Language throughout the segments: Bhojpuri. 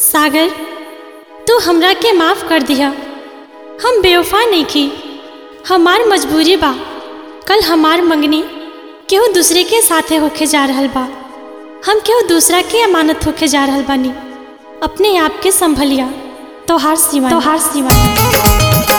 सागर तू हमरा के माफ़ कर दिया हम बेवफा नहीं की हमार मजबूरी बा कल हमार मंगनी केहू दूसरे के साथे होके जा रहल बा हम केहू दूसरा के अमानत होके जा रहल बानी अपने आप के संभलिया तोहार सिवा तोहार सिवा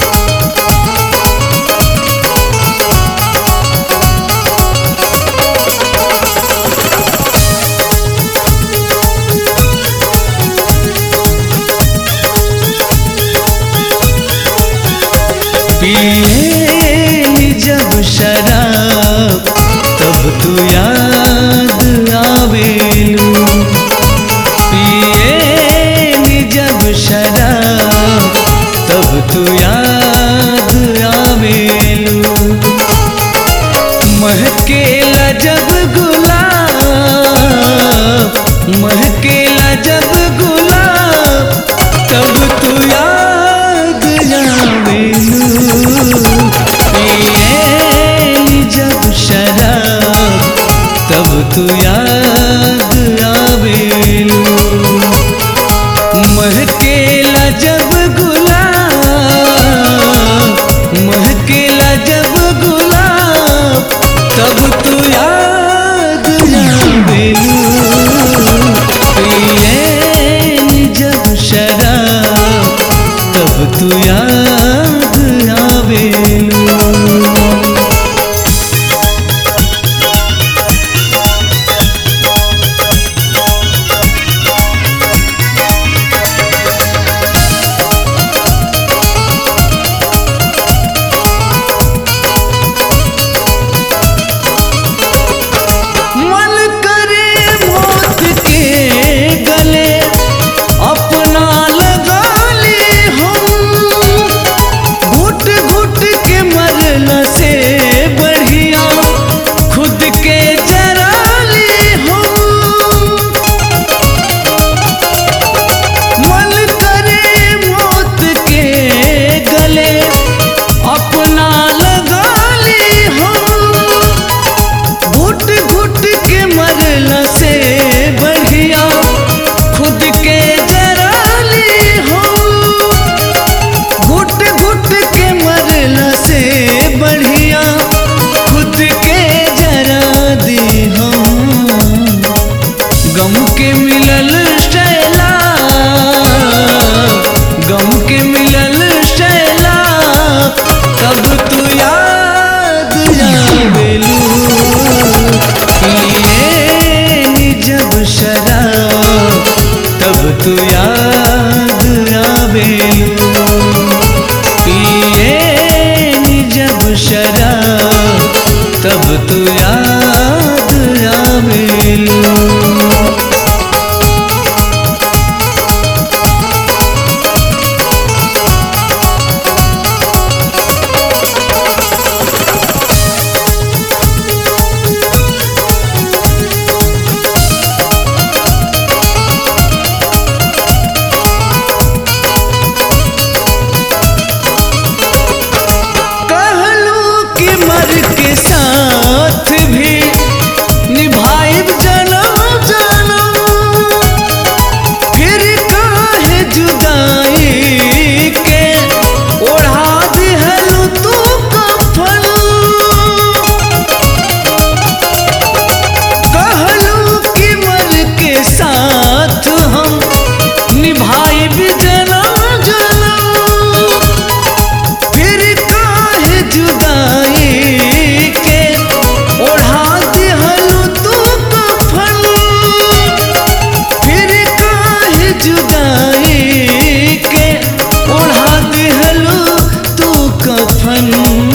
पिए जब शराब तब तू याद आवेलू पिए जब शराब तब तू याद आवेलू महकेला जब गुलाब महकेला जब गुलाब तब तू याद आवेलू पिए जब शराब तब तू याद आवेलू महकेला जब गुलाब महकेला जब गुलाब तब तू याद आवेलू पिए जब शराब तब तू याद आवेलू मन करे मौत के गले अपना लगा ले हम घुट घुट के मरना से बढ़िया खुद के जरा ले हम मन करे मौत के गले अपना लगा ले हम घुट घुट के मरला से बढ़िया खुद के जरा ले हम घुट घुट के मरला से बढ़िया खुद के जरा दे हम गम के मिलल शैला गम के मिलल शैला तब तू याद आवेलू पिए जब शराब तब तू याद आवेलू पिए जब शराब तब तू याद आवेलू कहलू कि मर के साथ भी निभाइब जनम जनम फिर काहे जुदाई के ओढ़ा दिहलू तू कफन कहलू कि मर के साथ हम निभाइब जनम जनम फिर काहे जुदाई के ओढ़ा दिहलू तू कफन फिर काहे जुदाई के ओढ़ा दिहलू तू कफन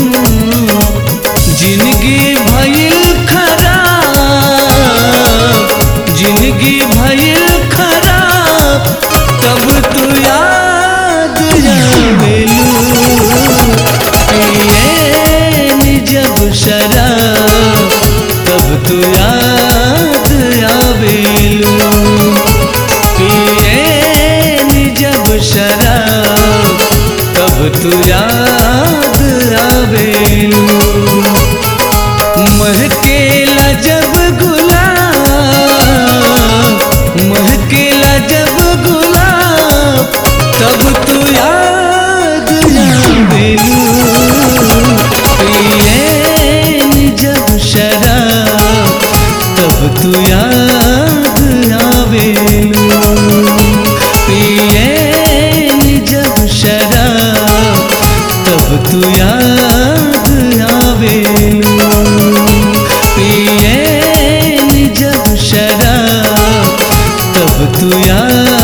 जिंदगी भइल खराब जिंदगी भइल खराब तब तू याद आवेलू पिए जब शराब तब तू याद आवेलू पिए जब शराब तब तू याद आवेलू महकेला जब गुलाब महकेला जब गुलाब शराब तब तू याद आवेलू पिए जब शराब तब तू याद आवेलू पिए जब शराब तब तू याद